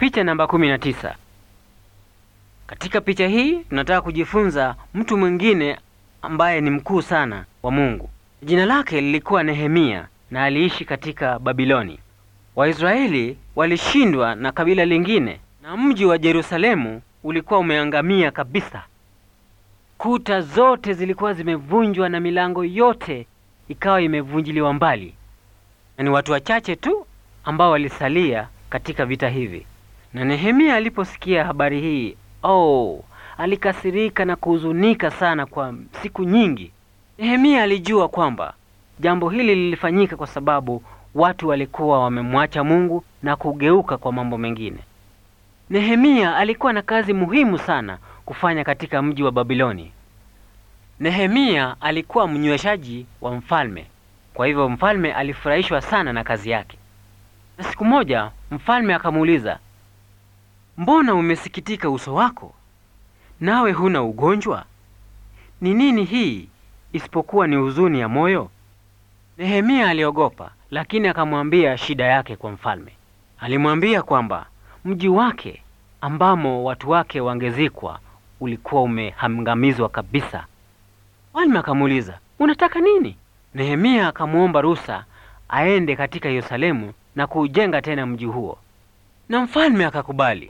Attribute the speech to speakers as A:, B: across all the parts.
A: Picha namba 19. Katika picha hii tunataka kujifunza mtu mwingine ambaye ni mkuu sana wa Mungu. Jina lake lilikuwa Nehemia na aliishi katika Babiloni. Waisraeli walishindwa na kabila lingine na mji wa Yerusalemu ulikuwa umeangamia kabisa. Kuta zote zilikuwa zimevunjwa na milango yote ikawa imevunjiliwa mbali, na ni watu wachache tu ambao walisalia katika vita hivi. Na Nehemia aliposikia habari hii, oh, alikasirika na kuhuzunika sana kwa siku nyingi. Nehemia alijua kwamba jambo hili lilifanyika kwa sababu watu walikuwa wamemwacha Mungu na kugeuka kwa mambo mengine. Nehemia alikuwa na kazi muhimu sana kufanya katika mji wa Babiloni. Nehemia alikuwa mnyweshaji wa mfalme, kwa hivyo mfalme alifurahishwa sana na kazi yake. Na siku moja mfalme akamuuliza, mbona umesikitika uso wako, nawe huna ugonjwa? Ni nini hii isipokuwa ni huzuni ya moyo? Nehemia aliogopa, lakini akamwambia shida yake kwa mfalme. Alimwambia kwamba mji wake ambamo watu wake wangezikwa ulikuwa umehangamizwa kabisa. Mfalme akamuuliza, unataka nini? Nehemia akamwomba ruhusa aende katika Yerusalemu na kuujenga tena mji huo, na mfalme akakubali.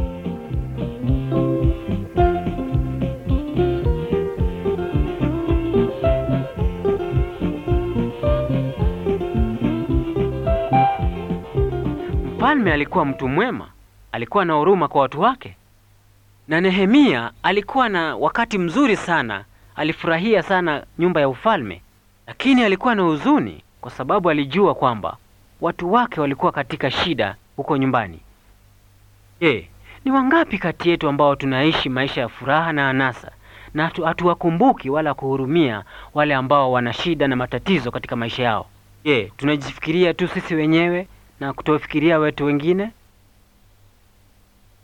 A: Mfalme alikuwa mtu mwema, alikuwa na huruma kwa watu wake, na Nehemia alikuwa na wakati mzuri sana, alifurahia sana nyumba ya ufalme, lakini alikuwa na huzuni kwa sababu alijua kwamba watu wake walikuwa katika shida huko nyumbani. Je, ni wangapi kati yetu ambao tunaishi maisha ya furaha na anasa na hatu- hatuwakumbuki wala kuhurumia wale ambao wana shida na matatizo katika maisha yao? Je, tunajifikiria tu sisi wenyewe na kutofikiria watu wengine?